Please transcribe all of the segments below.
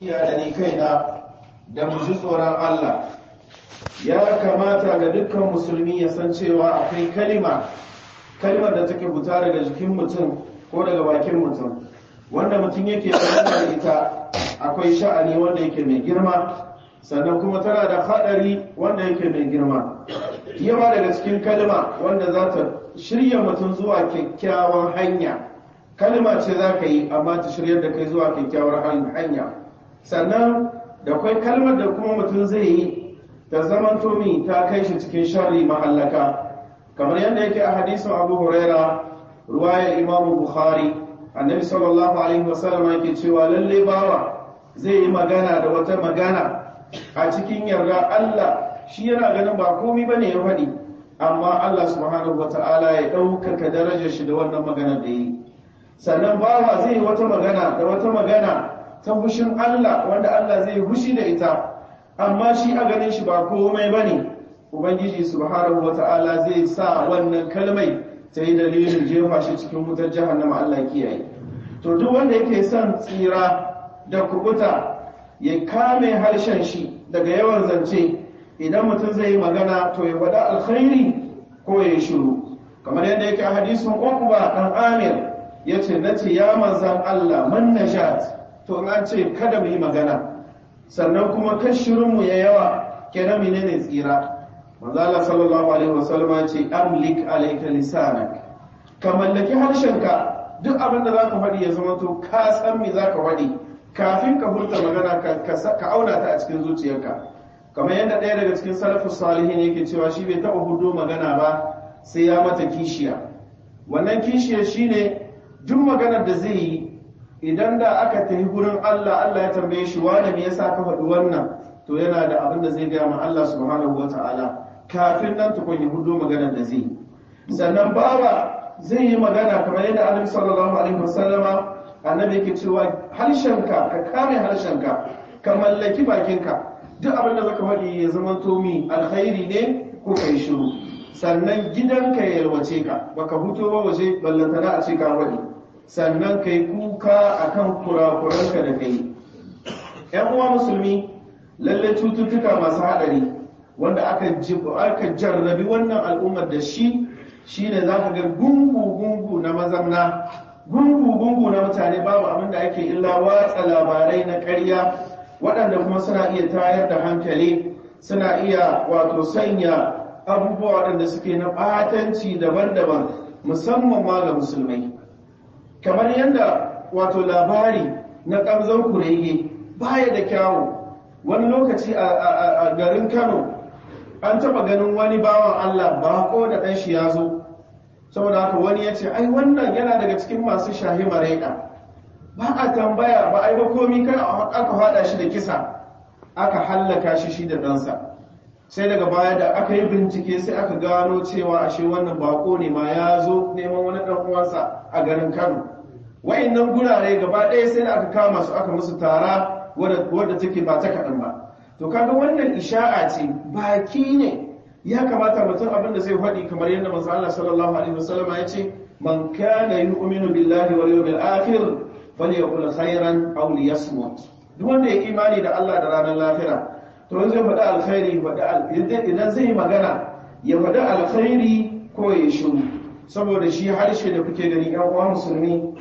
iya da ni kaina da mu ji tsoron Allah ya kamata ga dukkan musulmi ya san cewa akwai kalima kalimar da take fita daga jikin mutum ko daga bakin mutum wanda mutum yake da ita akwai sha'ani wanda yake mai girma sannan kuma tana da haɗari wanda yake mai girma yawa daga cikin kalima wanda za ta shirya mutum zuwa kyakkyawan hanya kalima ce za ka yi amma ta shiryar da kai zuwa kyakkyawar hanya sannan da kwai kalmar da kuma mutum zai yi ta zaman tomi ta kai shi cikin sharri mahallaka kamar yadda yake a hadisin abu huraira ruwaya imamu bukhari annabi sallallahu alaihi wasallam yake cewa lalle bawa zai yi magana da wata magana a cikin yarda Allah shi yana ganin ba komai bane ya faɗi amma Allah subhanahu wata'ala ya ɗaukaka darajar shi da wannan magana da yi sannan bawa zai yi wata magana da wata magana ta hushin Allah wanda Allah zai hushi da ita amma shi a ganin shi ba komai bane ubangiji subhanahu wata'ala zai sa wannan kalmai ta yi dalilin jefa shi cikin wutar jahannama Allah kiyaye to duk wanda yake son tsira da kubuta ya kame harshen shi daga yawan zance idan mutum zai yi magana to ya faɗa alkhairi ko ya shiru kamar yadda yake a hadisin uqba dan amir yace nace ya manzan Allah man najat to an ce kada mu yi magana sannan kuma kashirin mu ya yawa kenan menene tsira manzo Allah sallallahu alaihi wasallam ya ce amlik alayka lisanak ka mallaki harshenka duk abin da zaka faɗi ya zama to ka san me zaka faɗi kafin ka furta magana ka auna ta a cikin zuciyarka kamar yadda ɗaya daga cikin salafus salihin yake cewa shi bai taɓa hudo magana ba sai ya mata kishiya wannan kishiya shine duk maganar da zai yi idan da aka tafi gurin Allah Allah ya tambaye shi wani me yasa ka faɗi wannan to yana da abin da zai gaya ma Allah subhanahu wataala kafin nan tukun ya hudo maganar da zai sannan bawa zai yi magana kamar yadda Annabi sallallahu alaihi wasallama annabi yake cewa harshenka ka kare harshenka ka mallaki bakinka duk abin da zaka faɗi ya zama tomi alkhairi ne ko kai shiru sannan gidanka ya yalwace ka baka huto ba waje ballantana a ce ka faɗi sannan kai kuka akan kurakuranka da kai yan uwa musulmi lalle cututtuka masu haɗari wanda aka aka jarrabi wannan al'ummar da shi shine zaka ga gungu gungu na mazamna gungu-gungu na mutane babu abin da ake illa watsa labarai na ƙarya waɗanda kuma suna iya tayar da hankali suna iya wato sanya abubuwa waɗanda suke na ɓatanci daban-daban musamman ma ga musulmai kamar yadda wato labari na ƙamzon kurege baya da kyawu wani lokaci a garin kano an taɓa ganin wani bawan allah bako da ɗan shi ya zo saboda haka wani ya ce ai wannan yana daga cikin masu shahi maraika ba a tambaya ba ai ba komi kai aka hada shi da kisa aka hallaka shi shi da ɗansa sai daga baya da aka yi bincike sai aka gano cewa ashe wannan bako ne ma ya zo neman wani ɗan uwansa a garin kano wayannan gurare gaba ɗaya sai da aka kama su aka musu tara wadda take ba ta kaɗan ba to kaga wannan isha'a ce baki ne ya kamata mutum abin da zai faɗi kamar yadda manzo Allah sallallahu alaihi wasallam ya ce man kana yu'minu billahi wal yawmil akhir falyaqul khairan aw liyasmut duk wanda ya imani da Allah da ranar lahira to zai faɗi alkhairi faɗi idan zai yi magana ya faɗi alkhairi ko ya shiru saboda shi harshe da kuke gani yan uwa musulmi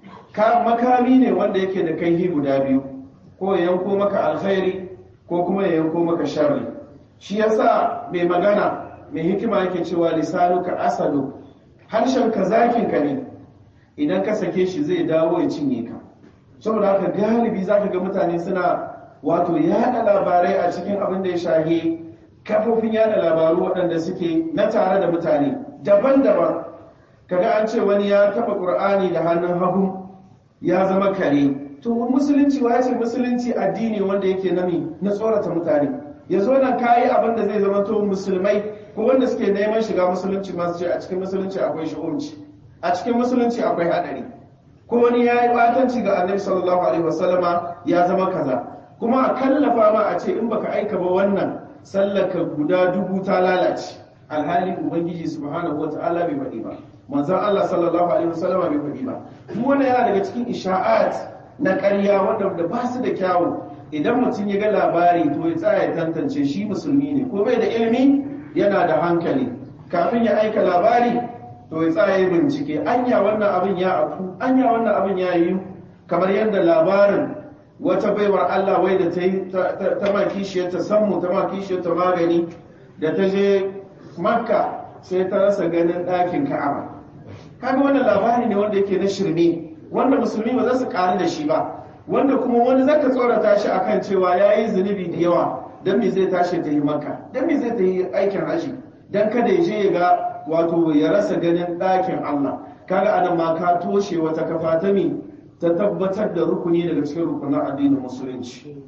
makami ne wanda yake da kai guda biyu ko ya yanko maka alkhairi ko kuma ya yanko maka sharri shi yasa mai magana mai hikima yake cewa lisanuka asadu harshenka zakinka ne idan ka sake shi zai dawo ya cinye ka saboda haka galibi zaka ga mutane suna wato yada labarai a cikin abin da ya shahe kafofin yada labaru waɗanda suke na tare da mutane daban-daban kaga an ce wani ya taba qur'ani da hannun hagu ya zama kare to musulunci wa ce musulunci addini wanda yake nami na tsorata mutane ya zo nan kayi abin da zai zama to musulmai ko wanda suke neman shiga musulunci masu ce a cikin musulunci akwai shi'umci a cikin musulunci akwai hadari ko wani ya yi batanci ga annabi sallallahu alaihi wasallama ya zama kaza kuma a kallafa ma a ce in baka aika ba wannan sallaka guda dubu ta lalace alhali ubangiji subhanahu wata'ala bai faɗi ba manzon Allah sallallahu alaihi wasallama bai faɗi ba duk wannan yana daga cikin isha'at na ƙarya wanda ba su da kyawu idan mutum ya ga labari to ya tsaya ya tantance shi musulmi ne ko bai da ilimi yana da hankali kafin ya aika labari to ya tsaya ya bincike anya wannan abin ya afu anya wannan abin ya yi kamar yadda labarin wata baiwar Allah wai da ta yi ta ma kishiyar ta sammu ta ma kishiyar ta magani da ta je makka sai ta rasa ganin ɗakin ka'aba kaga wannan labari ne wanda yake na shirme wanda musulmi ba za su ƙaru da shi ba wanda kuma wani zaka tsorata shi akan cewa ya yi zunubi da yawa don me zai tashi ta yi makka don me zai ta yi aikin haji don kada ya je ya ga wato ya rasa ganin ɗakin Allah kaga anan ma ka toshe wata kafa ta mi ta tabbatar da rukuni daga cikin rukunin addinin musulunci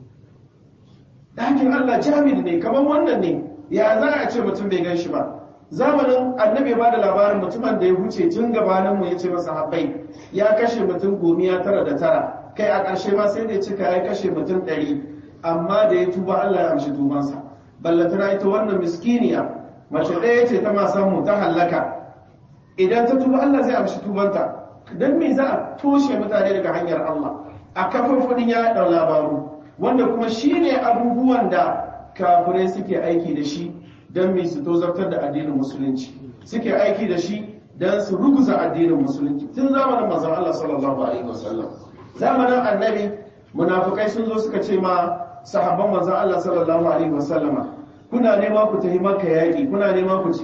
ɗakin Allah jami'i ne kamar wannan ne ya za a ce mutum bai gan shi ba zamanin annabi ba da labarin mutumin da ya huce tun gabanin mu ya ce masa haɓai ya kashe mutum gomiya tara da tara kai a ƙarshe ma sai da ya cika ya kashe mutum ɗari amma da ya tuba Allah ya amshi tubansa ballatana ita wannan miskiniya mace ɗaya ce ta masan mu ta hallaka idan ta tuba Allah zai amshi tubanta don me za a toshe mutane daga hanyar Allah a kafafudin ya ɗau labaru wanda kuma shi ne abubuwan da kafirai suke aiki da shi don me su tozartar da addinin musulunci suke aiki da shi don su ruguza addinin musulunci tun zamanin manzon Allah sallallahu alaihi wasallam zamanin annabi munafikai sun zo suka ce ma sahabban manzon Allah sallallahu alaihi wasallama kuna nema ku tafi makka yaƙi kuna nema ku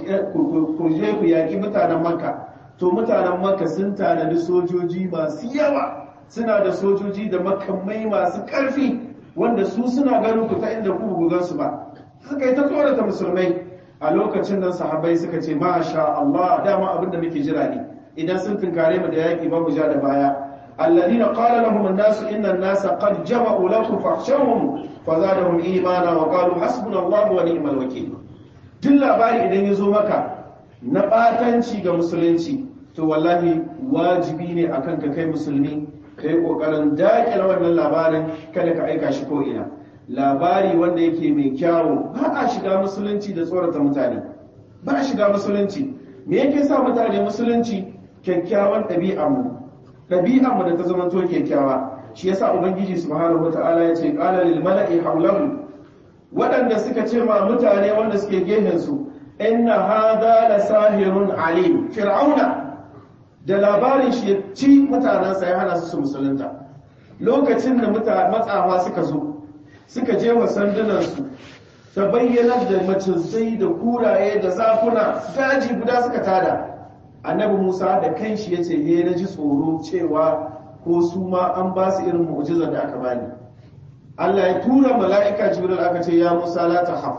je ku yaƙi mutanen makka to mutanen makka sun tanadi sojoji masu yawa suna da sojoji da makamai masu ƙarfi wanda su suna ganin ku ta inda ku bugan su ba suka yi ta tsorata musulmai a lokacin nan sahabbai suka ce masha Allah dama abin da muke jira ne idan sun tunkare mu da yaƙi ba mu ja da baya alladina qala lahum an-nas inna an-nasa qad jama'u lakum fakhshawhum fazadahum imana wa qalu hasbunallahu wa ni'mal wakeel duk labari idan ya zo maka na batanci ga musulunci to wallahi wajibi ne akan ka kai musulmi kai kokarin dakile wannan labarin kada ka aika shi ko ina labari wanda yake mai kyawu ba a shiga musulunci da tsorata mutane ba a shiga musulunci me yake sa mutane musulunci kyakkyawan ɗabi'armu ɗabi'armu da ta zama to kyakkyawa shi yasa ubangiji subhanahu wata'ala ya ce qala lil mala'i hawlahu waɗanda suka ce ma mutane wanda suke gehen su inna hadha la sahirun alim fir'auna da labarin shi ya ci mutanensa ya hana su su musulunta lokacin da matsafa suka zo suka je wa sandunansu ta bayyanar da macizai da kuraye da zafuna daji guda suka tada annabi musa da kanshi ya ce na ji tsoro cewa ko su ma an ba su irin mu'jizar da aka bani allah ya tura mala'ika jibril aka ce ya musa la tahaf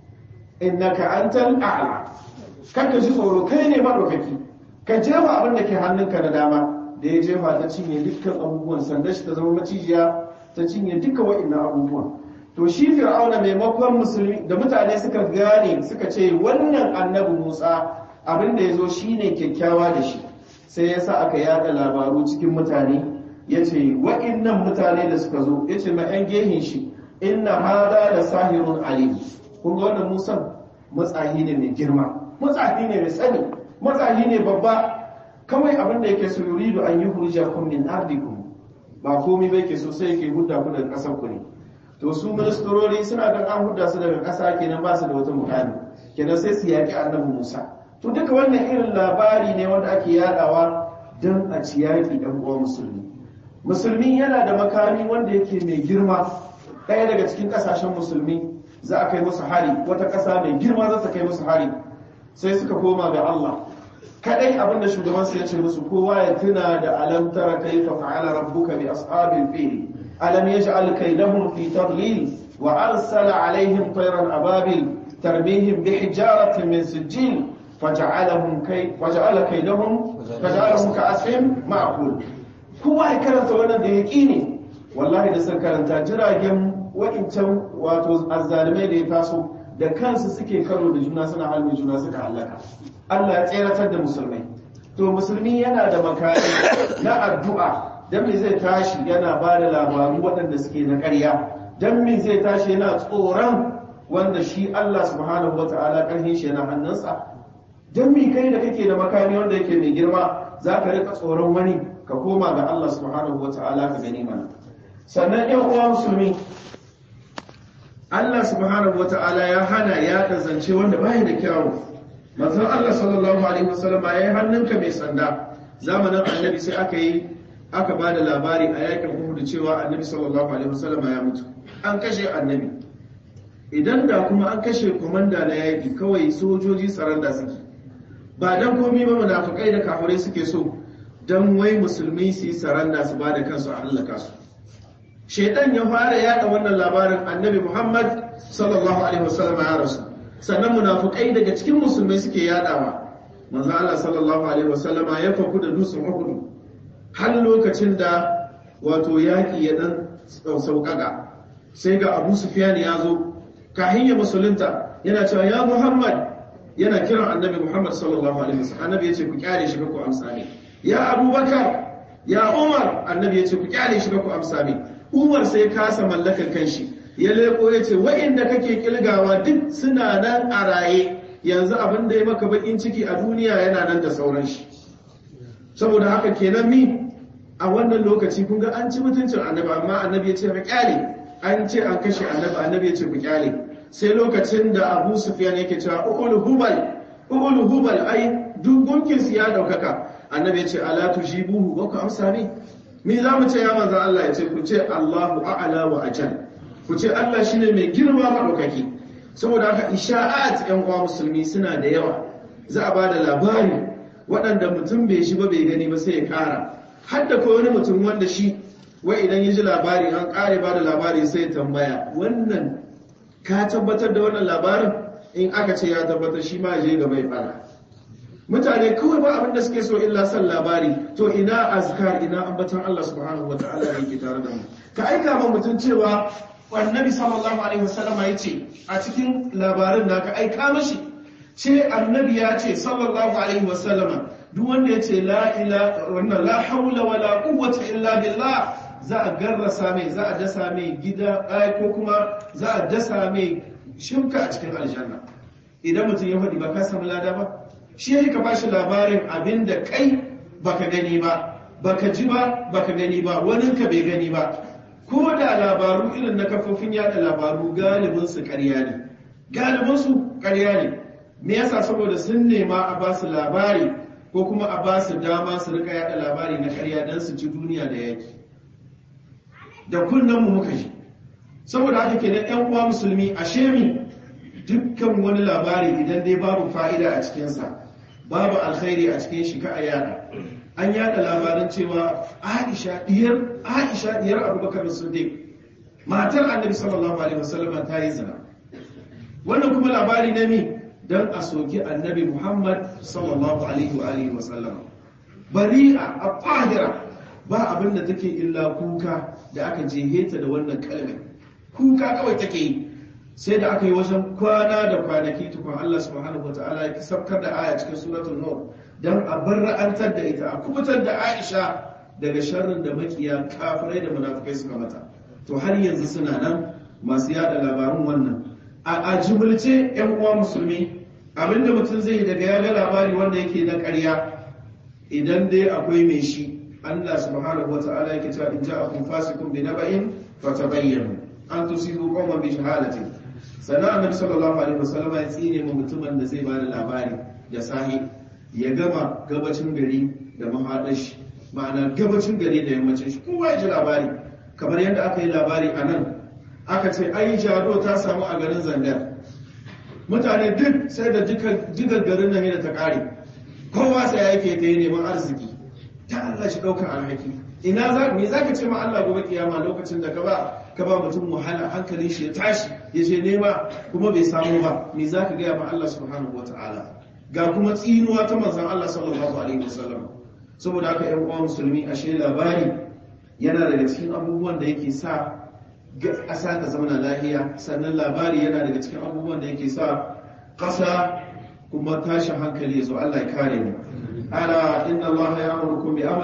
innaka antal a'la kanka ji tsoro kai ne madaukaki ka jefa abin da ke hannunka na dama da ya jefa ta cinye dukkan abubuwan sanda shi ta zama macijiya ta cinye duka wa'annan abubuwan to shi fir'auna maimakon musulmi da mutane suka gane suka ce wannan annabi musa abin da ya zo shi ne kyakkyawa da shi sai ya sa aka yada labaru cikin mutane ya ce wa'annan mutane da suka zo ya ce ma 'yan gehin shi inna hada da sahirun alim kun ga wannan musan matsahi ne mai girma matsahi ne mai tsani matsahi ne babba kawai abin da yake so yuridu an yi hujjakum min ardikum ba komai bai ke so sai yake hudda ku daga ƙasar ku ne to su ministrori suna da an hudda su daga ƙasa kenan ba su da wata mukami kenan sai su yaƙi annabi Musa to duka wannan irin labari ne wanda ake yadawa don a ci yaƙi ɗan uwa musulmi musulmi yana da makami wanda yake mai girma ɗaya daga cikin ƙasashen musulmi za a kai musu hari wata ƙasa mai girma za ta kai musu hari sai suka koma ga Allah kadai abinda shugaban su ya ce musu kowa ya tuna da alam tara kaifa fa'ala rabbuka bi ashabil fil alam yaj'al kaydahum fi tadlil wa arsala alaihim tayran ababil tarbihim bi hijaratin min sijil faj'alahum kay faj'ala kaydahum faj'alahum ka'asfin ma'kul kowa ya karanta wannan da yaqini wallahi da sun karanta jiragen wa'incan wato azzalimai da ya taso da kansu suke karo da juna suna halin juna suka halaka Allah ya tseratar da musulmai to musulmi yana da makari na addu'a dan me zai tashi yana ba da labaru waɗanda suke na ƙarya dan me zai tashi yana tsoron wanda shi Allah subhanahu wata'ala ƙarfin shi yana hannunsa dan me kai da kake da makami wanda yake mai girma za ka rika tsoron wani ka koma ga Allah subhanahu wata'ala ka gani mana sannan yan uwa musulmi Allah subhanahu wata'ala ya hana ya da zance wanda baya da kyawu manzon Allah sallallahu alaihi wasallam ya yi hannunka mai sanda zamanin annabi sai aka yi aka ba da labari a yakin Uhud cewa annabi sallallahu alaihi wasallam ya mutu an kashe annabi idan da kuma an kashe komanda na yaki kawai sojoji saranda suke ba dan komai ba munafikai da kafirai suke so dan wai musulmi su yi saranda su ba da kansu a hallaka su shaidan ya fara yada wannan labarin annabi Muhammad sallallahu alaihi wasallam ya rasu sannan munafikai daga cikin musulmai suke yadawa manzo Allah sallallahu alaihi wasallam ya faku da dutsen Uhud har lokacin da wato yaki ya dan sauƙaƙa sai ga Abu Sufyan ya zo kahin ya musulunta yana cewa ya Muhammad yana kiran annabi Muhammad sallallahu alaihi wasallam annabi yace ku kyale shi ku amsa ne ya Abubakar ya Umar annabi yace ku kyale shi ku amsa ne Umar sai kasa mallakar kanshi ya leko ya ce wa'inda kake kilgawa duk suna nan a raye yanzu abin da ya maka bakin ciki a duniya yana nan da sauran shi saboda haka kenan mi a wannan lokaci kun ga an ci mutuncin annabi amma annabi ya ce ka kyale an ce an kashe annabi annabi ya ce ku kyale sai lokacin da Abu Sufyan yake cewa ulu hubal ulu hubal ai duk gunkin su ya daukaka annabi ya ce ala tujibuhu wa ku amsa ne me za mu ce ya manzan Allah ya ce ku ce Allahu a'ala wa ajal ku ce Allah shine mai girma maɗaukaki saboda haka isha'at yan uwa musulmi suna da yawa za a bada labari waɗanda mutum bai shi ba bai gani ba sai ya ƙara har da wani mutum wanda shi wai idan ya ji labari an ƙare bada labari sai ya tambaya wannan ka tabbatar da wannan labarin in aka ce ya tabbatar shi ma je gaba ya fara mutane kawai ba abin da suke so illa san labari to ina azkar ina ambatan Allah subhanahu wataala da yake tare da mu ka aika ma mutum cewa annabi sallallahu alaihi wasallam ya ce a cikin labarin da ka aika mashi ce annabi ya ce sallallahu alaihi wasallam duk wanda ya ce la ila wannan la haula wala quwwata illa billah za a garrasa mai za a dasa mai gida ko kuma za a dasa mai shimka a cikin aljanna idan mutum ya faɗi ba ka samu lada ba shi ya ka bashi labarin abin da kai baka gani ba baka ji ba baka gani ba wani ka bai gani ba ko da labaru irin na kafofin yada labaru galibin su ƙarya ne galibin su ƙarya ne me yasa saboda sun nema a ba su labari ko kuma a ba su dama su rika yada labari na ƙarya don su ci duniya da yaki da kunnen mu muka ji saboda haka kenan yan uwa musulmi a shemi dukkan wani labari idan dai babu fa'ida a cikinsa babu alkhairi a cikin shi ka a yada an yada labarin cewa aisha diyar aisha diyar abubakar siddiq matar annabi sallallahu alaihi wasallam ta yi zina wannan kuma labari ne mi dan a soki annabi muhammad sallallahu alaihi wa alihi wasallam bari'a a tahira ba abin da take illa kuka da aka jeheta da wannan kalmar kuka kawai take yi sai da aka yi wajen kwana da kwanaki tukun Allah subhanahu wataala ya sabkar da aya cikin suratul nur dan a barra'antar da ita a kubutar da Aisha daga sharrin da makiya kafirai da munafikai suka mata to har yanzu suna nan masu yada labarun wannan a jimilce yan uwa musulmi abinda mutum zai daga ya ga labari wanda yake na ƙarya idan dai akwai mai shi Allah subhanahu wataala yake cewa in ja'akum fasiqun bi naba'in fatabayyanu an tusibu qauman bi shahadatin sannan annabi sallallahu alaihi wasallam ya tsine mu mutumin da zai bada labari da sahi ya gama gabacin gari da mahadashi ma'ana gabacin gari da yammacin shi kowa ya ji labari kamar yadda aka yi labari a nan aka ce ai jado ta samu a garin zandar mutane duk sai da jigar garin nan da ta kare kowa sai ya yake ta yi neman arziki ta Allah shi ɗaukar alhaki ina za me za ka ce ma Allah gobe kiyama lokacin da ka ba ka ba mutum wahala hankalin shi ya tashi ya je nema kuma bai samu ba me za ka gaya ma Allah subhanahu wataala ga kuma tsinuwa ta manzon Allah sallallahu alaihi wasallam saboda haka ƴan uwa musulmi ashe labari yana daga cikin abubuwan da yake sa ƙasa ta zama lahiya sannan labari yana daga cikin abubuwan da yake sa ƙasa kuma tashin hankali ya zo Allah ya kare mu ala inna Allah ya amurkum bi